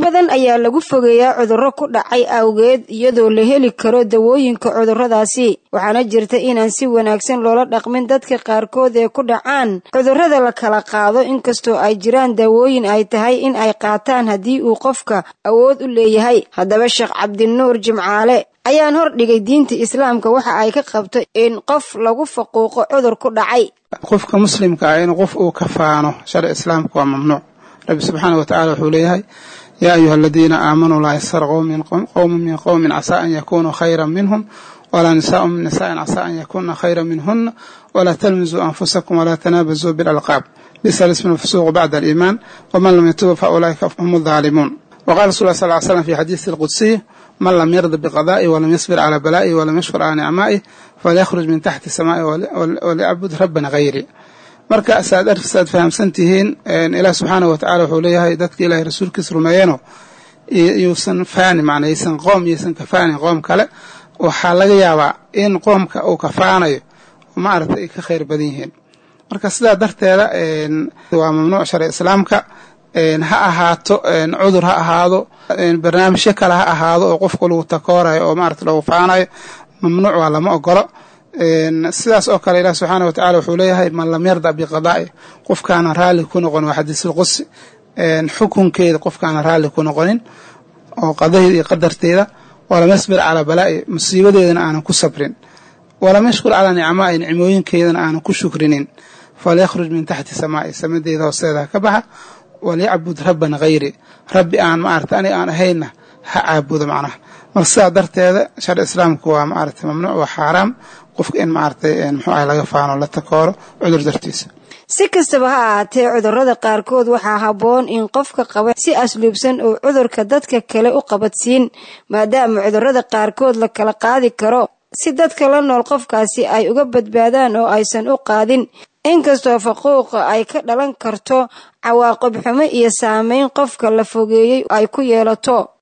badan ayaa lagu fogeeyaa cudurro ku dhacay awgeed iyadoo la heli karo dawooyinka cudurradaasi waxaana jirta inaan si wanaagsan loola dhaqmin dadka qaarkood ee ku dhacaan cudurrada la kala qaado inkastoo ay jiraan daawooyin ay tahay in ay qaataan haddii uu qofka awood u leeyahay haddaba sheekh cabdinuur jimcaale ayaan hor dhigay diinta islaamka waxa ay ka qabto in qof lagu faquuqo cudur ku dhacay qofka muslimka ah in qof uu ka faano sharci islaamka waa mamnuuc rabbi subxaana wa tacala wuxuu leeyahay yaa ayuha aladiina aamanuu laa yasar qowmun min qowmin casaa an yakunuu khayra minhum walaa nisaau min nisaain casaa an yakuna khayra minhuna walaa talmisuu anfusakum walaa tanaabazuu bilalqaab bisa lismu lfusuuqu bacda aliimaan waman lam yatuba fa ulaa'ika hum aldaalimuun waqala rasul ll sal ly slam fi xadiisi alqudsiy man lam yarda biqadaa'i walam yasbir calaa balaa'i walam yashkur calaa nicmaa'i falyakhruj min taxti samaa'i walyacbud rabban hayri marka saad saad fahamsan tihiin ilaah subxaana wa tacala wuxuu leeyahay dadka ilahay rasuulkiisa rumeeyano yuusan faani macnaa yaysan qoom yaysan kafaanin qoom kale waxaa laga yaabaa in qoomka uu kafaanayo maaragtay ay ka khayr badan yihiin marka sidaa darteeda waa mamnuuc sharci islaamka ha ahaato cudur ha ahaado barnaamijyo kale ha ahaado oo qofka lagu takoorayo oo maarata lagu faanayo mamnuuc waa lama ogolo sidaas oo kale ilaah subxaana wa tacala wuxuu leeyahay man lam yarda biqadaa'i qofkaana raalli ku noqon waa xadiisulqudsi xukunkeeda qofkaana raalli ku noqonin oo qadaheeda iyo qadarteeda walam yasbir calaa balaa'i musiibadeedana aanan ku sabrin walam yashkur calaa nicmaa'i nicmooyinkeedana aanan ku shukrinin falyakhruj min taxti samaa'i samadeeda hoosteeda ka baxa walyacbud rabban hayri rabbi aan maarata aniga aan ahayna ha caabudo macnaha marka sidaa darteeda sharci islaamku waa maarata mamnuuc waa xaaraam qofka in maaragtay muxuu ah laga faano la takooro cudur dartiisa si kastaba ha ahaatee cudurrada qaarkood waxaa habboon in qofka qaba si asluubsan oo cudurka dadka kale u qabadsiin maadaama cudurrada qaarkood la kala qaadi karo si dadka la nool qofkaasi ay uga badbaadaan oo aysan u qaadin inkastoo faquuqa ay ka dhalan karto cawaaqib xumo iyo saameyn qofka la fogeeyey ay ku yeelato